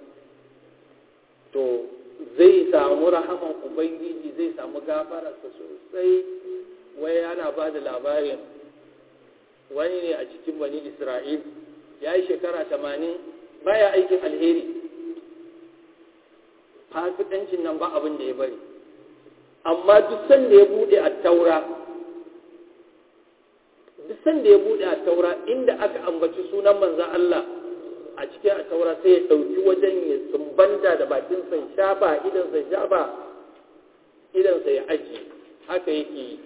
to zai samu rahaman ubangiji zai samu gafararsa sosai wai ana ba da labarin wani ne a cikin bani isra'il ya yi shekara tamanin baya aikin alheri fasikancin nan ba abin da ya bari amma duk sanda ya bude a taura duk sanda ya bude a taura inda aka ambaci sunan manzan Allah a cikin a taura sai ya ɗauki wajen ya sumbanta da bakinsa ya shafa idansa ya shafa idansa ya aji haka yake yi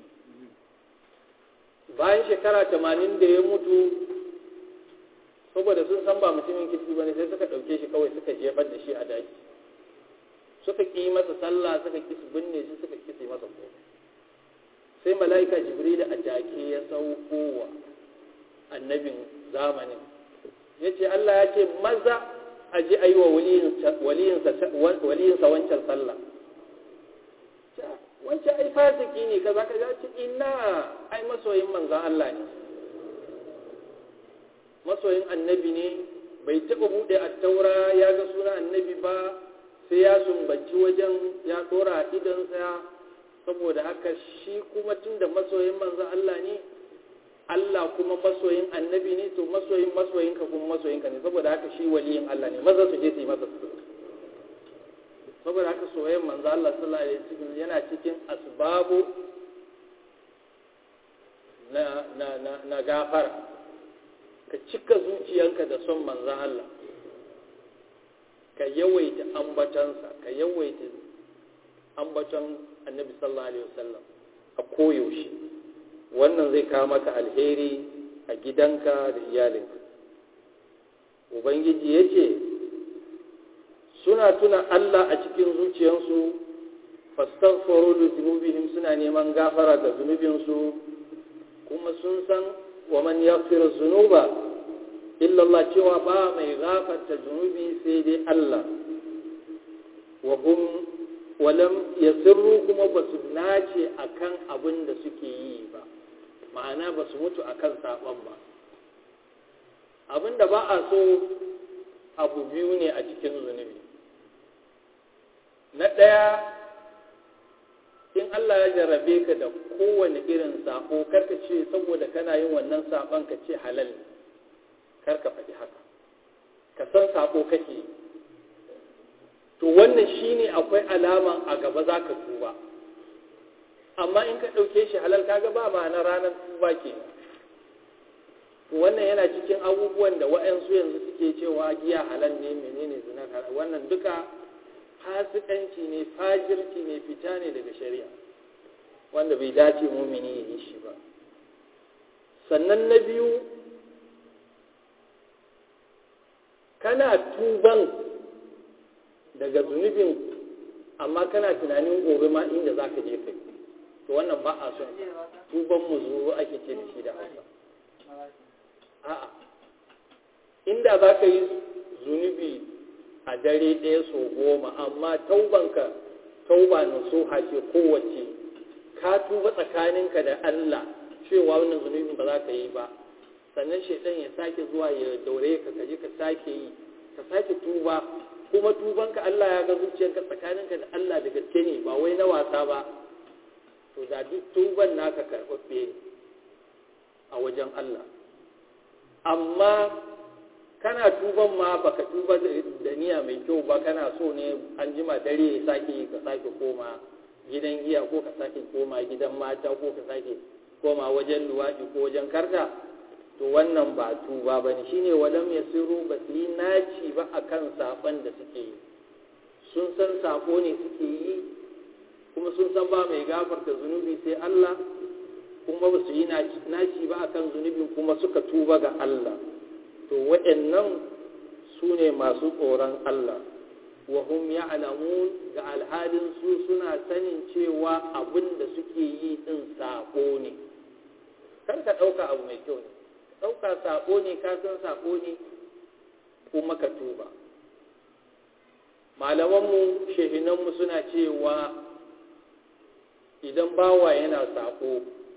bayan shekara tamanin da ya mutu saboda sun san ba mutumin kirki ba ne sai suka ɗauke shi kawai suka jefar da shi a daji suka ƙi masa sallah suka ƙi su binne shi suka ƙi su masa ko sai mala'ika jibril a jake ya sauko wa annabin zamanin ya ce Allah ya ce maza a ji a yi wa waliyinsa wancan sallah wancan ai fasiki ne ka za ka ce ina ai masoyin manzan Allah ne masoyin annabi ne bai taɓa buɗe a taura ya ga suna annabi ba sai ya sumbaci wajen ya ɗora idansa saboda haka shi kuma tun da masoyin manzan Allah ne Allah kuma masoyin annabi ne to masoyin masoyinka kuma masoyinka ne saboda haka shi waliyin Allah ne maza su je su yi masa su saboda haka soyayyen manzo Allah sallallahu alaihi wasallam yana cikin asbabu na na na, na gafara ka cika zuciyanka da son manzon Allah ka yawaita ambatansa ka yawaita ambaton annabi sallallahu alaihi wasallam a koyaushe wannan zai kawo maka alheri a gidanka da iyalinka ubangiji ya ce suna tuna Allah a cikin zuciyarsu fastaghfiru li dhunubihim suna neman gafara ga zunubinsu kuma sun san wa man yaghfiru dhunuba illa Allah cewa ba mai gafarta zunubi sai dai Allah wa hum walam yasirru kuma ba su nace akan abin da suke yi ba ma'ana ba su mutu akan saban ba abin da ba a so abu biyu ne a cikin zunubi na ɗaya in Allah ya jarrabe ka da kowane irin sako karka ce saboda kana yin wannan saban ka ce halal ne karka faɗi haka ka san sako kake to wannan shine akwai alama a gaba za ka tuba amma in ka ɗauke shi halal kaga ba ma'ana ranar tuba ke wannan yana cikin abubuwan da wa'yansu yanzu suke cewa giya halal ne menene zina halal wannan duka fasikanci ne fajirci ne fita ne daga shari'a wanda bai dace mumini ya yi shi ba sannan na biyu kana tuban daga zunubin amma kana tunanin gobe ma inda za ka je kai to wannan ba a son tuban mu zuru ake ce da shi da hausa a'a inda za ka yi zunubi a dare ɗaya so goma amma taubanka tauba nasuha ce kowace ka tuba tsakaninka da Allah cewa wannan zunubin ba za ka yi ba sannan shaidan ya sake zuwa ya daure ka kaje ka sake yi ka sake tuba kuma tubanka Allah ya ga zuciyarka tsakaninka da Allah da gaske ne ba wai na wasa ba to da duk tuban naka karɓaɓɓe a wajen Allah amma kana tuban ma baka tuba da niyya mai kyau ba kana so ne an jima dare ya sake ka sake koma gidan giya ko ka sake koma gidan mata ko ka sake koma wajen luwaɗi ko wajen karta to wannan ba tuba ba ne shine walam yasiru ba su yi naci ba akan saban da suke yi sun san sako ne suke yi kuma sun san ba mai gafarta zunubi sai Allah kuma ba su yi naci ba akan zunubin kuma suka tuba ga Allah to waɗannan su ne masu tsoron Allah wa hum ya'lamun ga alhalin su suna sanin cewa abin da suke yi din sako ne kar ka ɗauka abu mai kyau ne ɗauka sako ne ka san sako ne kuma ka tuba malamanmu shehinanmu suna cewa idan bawa yana sako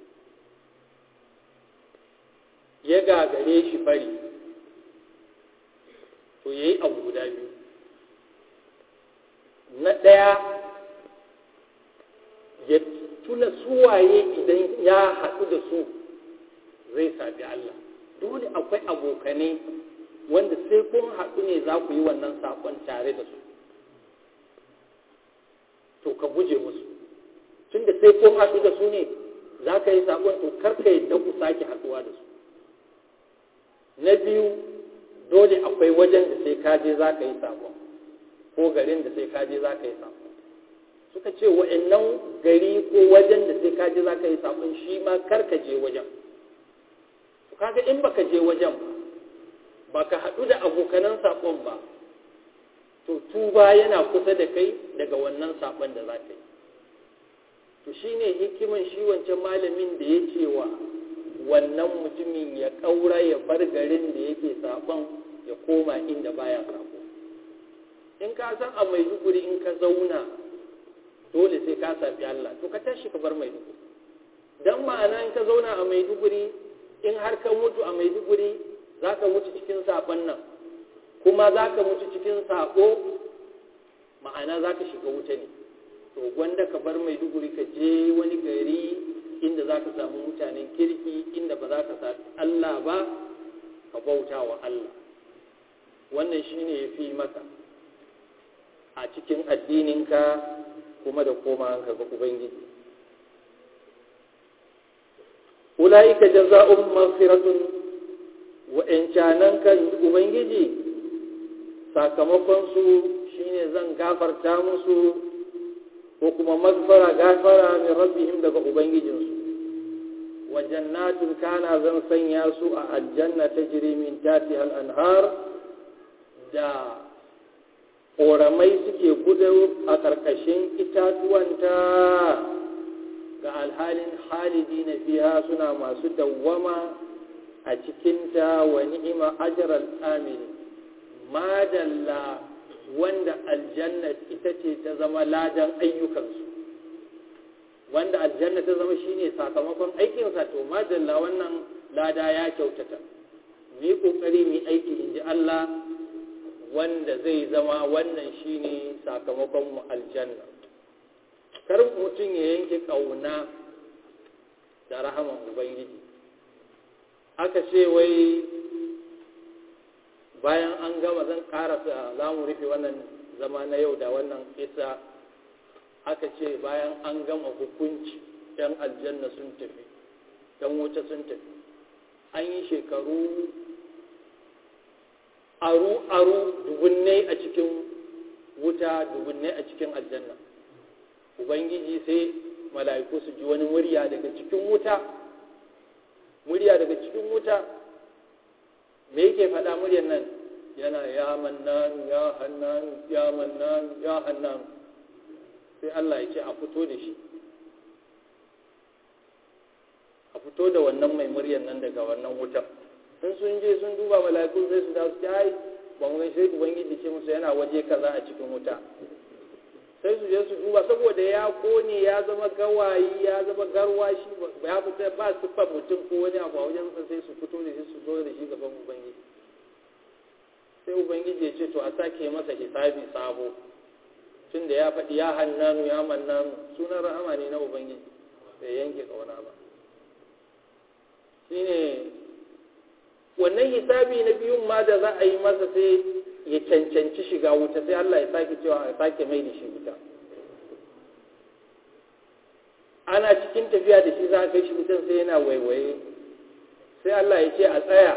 ya gagare shi fari to ya yi abu guda biyu na ɗaya ya tuna suwaye idan ya haɗu da su zai sabi Allah dole akwai abokanai wanda sai kun haɗu ne za ku yi wannan saƙon tare da su to ka guje musu tunda sai kun haɗu da su ne za ka yi saƙon to karka yadda ku sake haɗuwa da su na biyu dole akwai wajen da sai ka je za ka yi saƙon ko garin da sai ka je za ka yi saƙon suka ce wa'annan gari ko wajen da sai ka je za ka yi saƙon shi ma karka je wajen kaga in baka je wajen ba baka haɗu da abokanan saƙon ba to tuba yana kusa da kai daga wannan saƙon da za ka yi to shine hikiman shi wancan malamin da ya ce wa wannan mutumin ya ƙaura ya bar garin da yake saƙon ya koma inda baya saƙo in ka san a maiduguri in ka zauna dole sai ka safi Allah to ka tashi ka bar maiduguri don ma'ana in ka zauna a maiduguri in har ka mutu a maiduguri za ka mutu cikin saƙon nan kuma za ka mutu cikin saƙo ma'ana za ka shiga wuta ne to gwanda ka bar maiduguri ka je wani gari inda za ka samu mutanen kirki inda ba za ka sami Allah ba ka bauta wa Allah wannan shi ne ya fi maka a cikin addininka kuma da koma ga Ubangiji ula'ika jaza'un maghfiratun wa'ancanan kan ubangiji sakamakon su shine zan gafarta musu ko kuma magfara gafara min rabbihim daga ubangijinsu wa wa jannatun kana zan sanya su a aljanna ta min tatiha al-anhar da ƙoramai suke gudu a ƙarƙashin itatuwanta ga alhalin halidi na fiha suna masu dawwama a cikinta wa ni'ima ajral amini madalla wanda aljanna ita ce ta zama ladan ayyukansu wanda aljanna ta zama shine sakamakon aikinsa to madalla wannan lada ya kyautata mu yi kokari mu aiki in ji Allah wanda zai zama wannan shine sakamakon mu aljanna kar mutum ya yanke kauna da rahaman ubangiji aka ce wai bayan an gama zan karasa za mu rufe wannan zama na yau da wannan isa aka ce bayan an gama hukunci yan aljanna sun tafi yan wuta sun tafi an yi shekaru aru-aru dubunnai a cikin wuta dubunnai a cikin aljanna ubangiji sai mala'iku su ji wani murya daga cikin wuta murya daga cikin wuta me yake faɗa muryar nan yana ya mannanu ya hannanu ya mannanu ya hannanu sai Allah ya ce a fito da shi a fito da wannan mai muryar nan daga wannan wutar in sun je sun duba mala'iku sai su da su ai ba mu sai ubangiji ce musu yana waje kaza a cikin wuta sai su je su duba saboda ya kone ya zama gawayi ya zama garwashi ya fita ba su fa mutum ko wani abu a wajen sai su fito da shi su zo da shi gaban ubangiji sai ubangiji ya ce to a sake masa hisabi sabo tun da ya faɗi ya hannanu ya mannanu sunan rahama ne na ubangiji bai yanke kauna ba shine wannan hisabi na biyun ma da za a yi masa sai ya cancanci shiga wuta sai Allah ya sake cewa a sake mai da shi wuta ana cikin tafiya da shi za a kai shi wutan sai yana waiwaye sai Allah ya ce a tsaya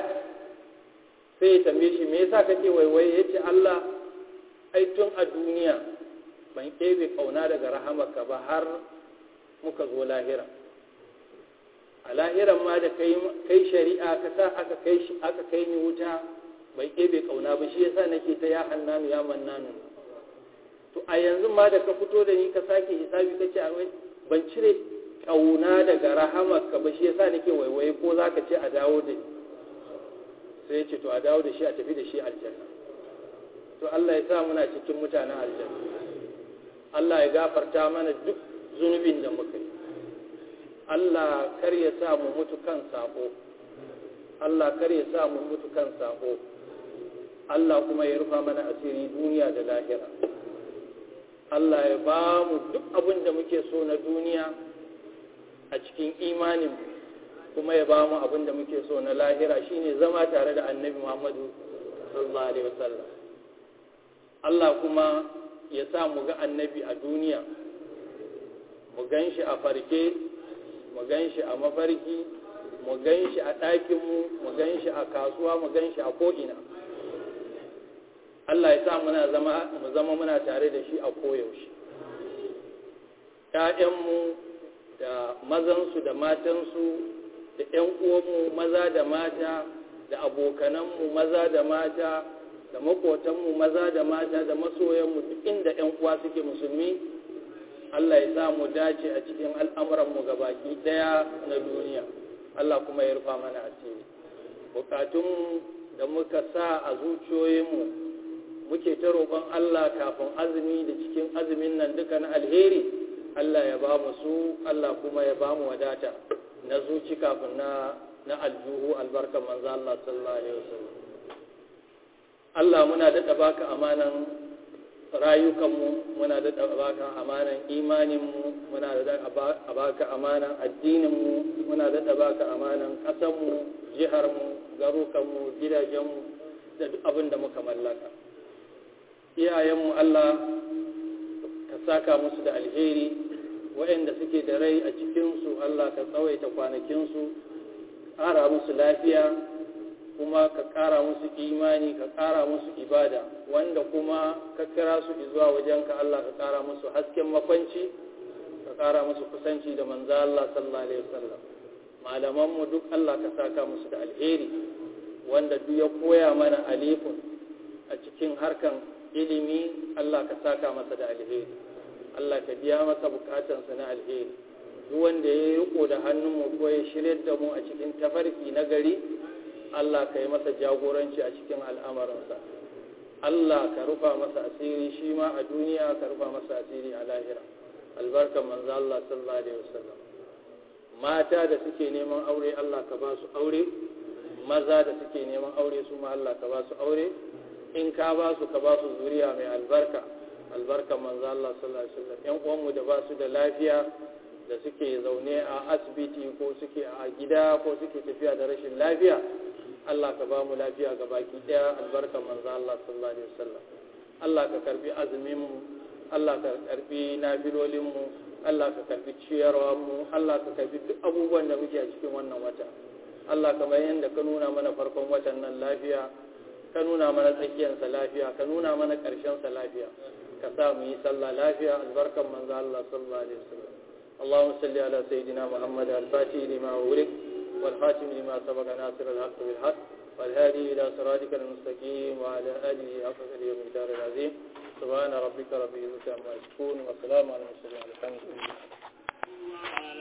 sai ya tambaye shi me yasa kake waiwaye ya ce Allah ai tun a duniya ban ɗebe ƙauna daga rahamarka ba har muka zo lahira a lahiran ma da kai shari'a ka sa aka kai shi aka kai ni wuta bai ɗebe ƙauna ba shi yasa nake ta ya hannanu ya mannanu to a yanzu ma da ka fito da ni ka sake hisabi ka ce ban cire ƙauna daga rahamarka ba shi yasa nake waiwaye ko za ka ce a dawo da ni sai ya ce to a dawo da shi a tafi da shi aljanna to Allah ya sa muna cikin mutanen aljanna Allah ya gafarta mana duk zunubin da muka yi Allah kar ya sa mu mutu kan sako Allah kar ya sa mu mutu kan sako Allah kuma ya rufa mana asiri duniya da lahira Allah ya ba mu duk abin da muke so na duniya a cikin imanin kuma ya ba mu abin da muke so na lahira shine zama tare da annabi Muhammadu sallallahu alaihi wasallam Allah kuma ya sa mu ga annabi a duniya mu gan shi a farke mu gan shi a mafarki mu gan shi a ɗakinmu mu gan shi a kasuwa mu gan shi a ko'ina Allah ya sa muna zama mu zama muna tare da shi a koyaushe ‘ya'yanmu da mazansu da matansu da ‘yan uwanmu maza da mata da abokananmu maza da mata da makotanmu maza da mata da masoyanmu duk inda ‘yan uwa suke musulmi Allah ya sa mu dace a cikin al'amuranmu baki ɗaya na duniya Allah kuma ya rufa mana asiri bukatun da muka sa a zuciyoyinmu muke ta roƙon Allah kafin azumi da cikin azumin nan duka na alheri Allah ya ba mu su Allah kuma ya ba mu wadata na zuci kafin na na aljuhu albarkar manzo Allah sallallahu alaihi wasallam Allah muna daɗa baka amanan rayukanmu muna daɗa baka amanan imaninmu muna daɗa baka amanan addininmu muna daɗa baka amanan ƙasanmu jiharmu garukanmu gidajenmu da duk abin da muka mallaka iyayenmu Allah ka saka musu da alheri waɗanda suke da rai a cikinsu Allah ka tsawaita kwanakinsu ƙara musu lafiya kuma ka ƙara musu imani ka ƙara musu ibada wanda kuma ka kira su zuwa wajenka Allah ka ƙara musu hasken makwanci ka ƙara musu kusanci da manzo Allah sallallahu alaihi wasallam malamanmu duk Allah ka saka musu da alheri wanda duk ya koya mana alifun a cikin harkan ilimi Allah ka saka masa da alheri Allah ka biya masa bukatansa na alheri duk wanda ya riko da hannunmu ko ya shirya da mu a cikin tafarki na gari Allah ka yi masa jagoranci a cikin al'amarinsa Allah ka rufa masa asiri shi ma a duniya ka rufa masa asiri a lahira albarkan manzo Allah sallallahu alaihi wasallam mata da suke neman aure Allah ka ba su aure maza da suke neman aure su ma Allah ka ba su aure in ka ba su ka ba su zuriya mai albarka albarkan manzo Allah sallallahu alaihi wasallam yan uwanmu da ba su da lafiya da suke zaune a asibiti ko suke a gida ko suke tafiya da rashin lafiya Allah ka ba mu lafiya ga baki daya albarkan manzo Allah sallallahu alaihi wasallam Allah ka karbi azumin mu Allah ka karbi nabilolin mu Allah ka karbi ciyarwa mu Allah ka karbi duk abubuwan da muke a cikin wannan wata Allah kamar yadda ka nuna mana farkon watan nan lafiya ka nuna mana tsakiyarsa lafiya ka nuna mana ƙarshensa lafiya ka sa mu yi sallah lafiya albarkan manzo Allah sallallahu alaihi wasallam اللهم صل على سيدنا محمد الفاتح لما أغلق والخاتم لما سبق ناصر الحق بالحق والهادي إلى صراطك المستقيم وعلى آله حق اليوم الدار العظيم سبحان ربك رب العزة عما يصفون وسلام على المرسلين الحمد لله